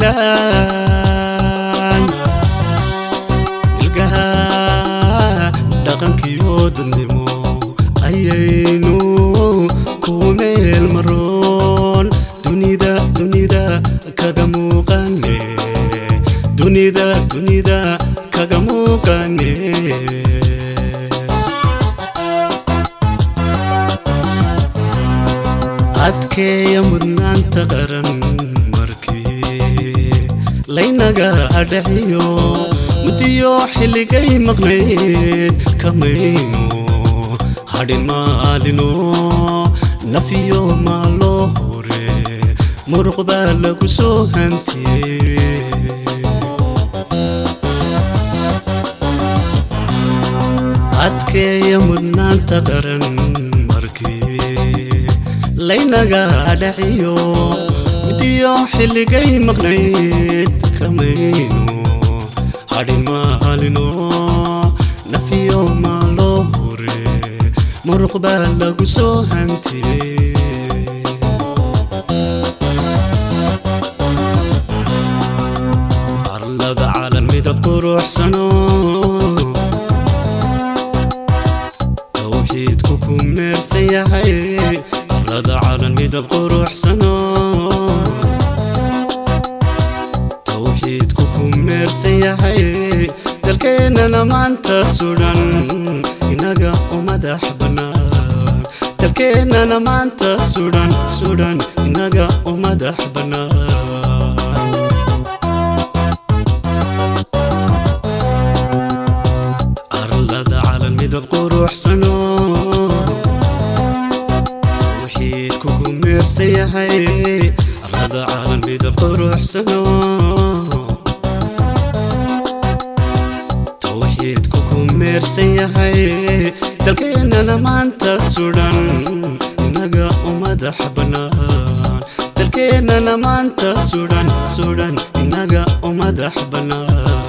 somalilan ilgaha dhaqankiyo dadnimo ayaynu ku meel maroon dunida dunida kaga muuqane dunida dunida kaga muuqane adkeeya mudnaanta qaran markii laynaga adhaxiyo mudiyo xilligay maqnayd kamayno hadhin maalino nafiyo maaloo hore muruq baa lagu soo hantiyey adkeeya mudnaanta qaran markii laynaga adhaxiyo mudiyo xilligay maqnayd kamayno hadhin maalino nafiyo maaloo hore muruq baa lagu soo hantiyey arlada calan midab quruxsano tawxiidku ku meersan yahay arlada calan midab quruxsano tawxiidku ku meersan yahay dalkeennana maanta sudhan inaga u madax bannaan dalkeennana maanta sudhan sudhan inaga u madax bannaan arlada calan midab quruxsano tawxiidku ku meersan yahay arlada calan midab quruxsano tawxiidku ku meersan yahay dalkeennana maanta sudhan inaga u madax bannaan dalkeennana maanta sudhan sudhan inaga u madax bannaan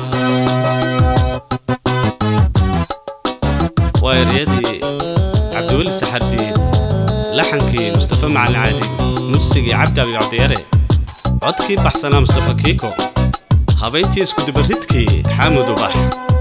waa eryadii cabdiweli saxardiid laxankii mustafa macalin caadi muusigii cabdi abi cabdiyare codkii baxsanaa mustafa kiiko habayntii iskudubaridkii xaamud ubax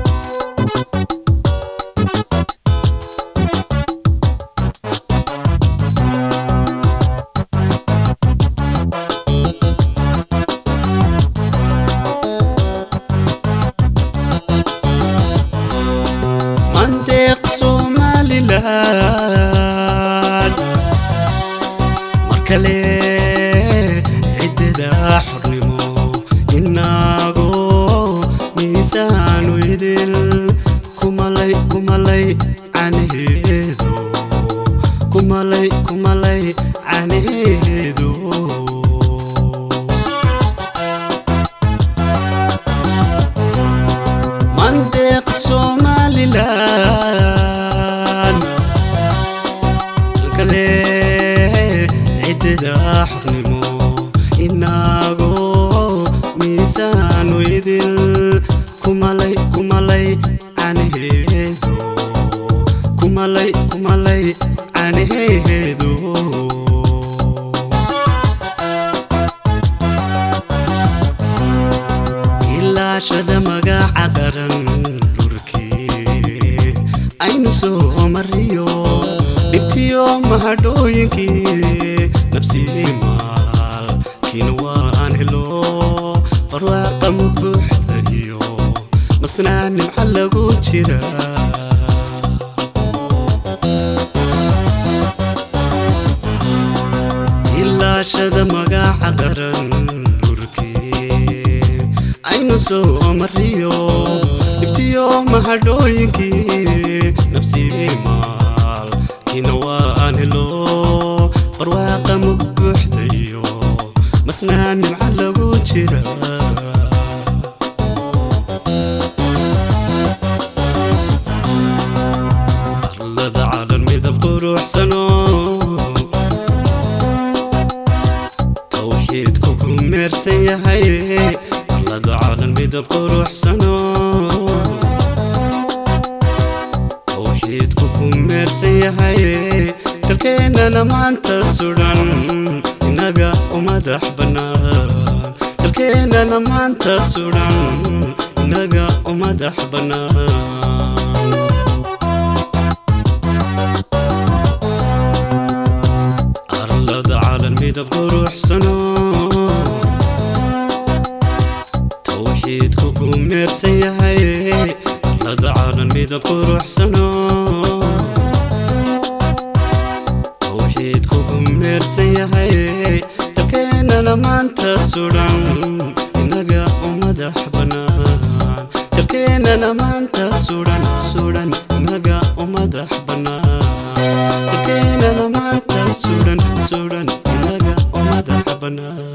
mandeeq somalilan mar kale ciddada xornimo inago miisaanu idil kumalay kumalay canaheedu kumalay kumalay canaheedu mandeeq somalilan kale ciddada xornimo inago miisaanu idil kumalay kumalay canaheedu kumalay kumalay canaheedu ilaashada magaca qaran dhurkii aynu soo mariyo dhibtiyo mahadhooyinkii nabsidii maalkiina waan helo barwaaqa mubuuxda iyo masnaa nimca lagu jira ilaashada magaca qaran dhurkii aynu soo mariyo dhibtiyo mahadhooyinkii nabsidii maalkiina waan helo barwaaqa mug buuxda iyo masnaa nimca lagu jira arlada calan midab quruxsano tawxiidku ku meersan yahay arlada calan midab quruxsano tawxiidku ku meersan yahay dalkeennana maanta sudhan inaga u madax bannaan dalkeennana maanta sudan inaga u madax bannaan arlada calan midab quruxsano tawxiidku ku meersan yahay arlada calan midab quruxsano tawxiidku ku meersan yahay dalkeennana maanta sudan inaga u madax bannaan dalkeennana maanta sudan sudan inaga u madax bannaan dalkeennana maanta sudan sudan inaga u madax bannaan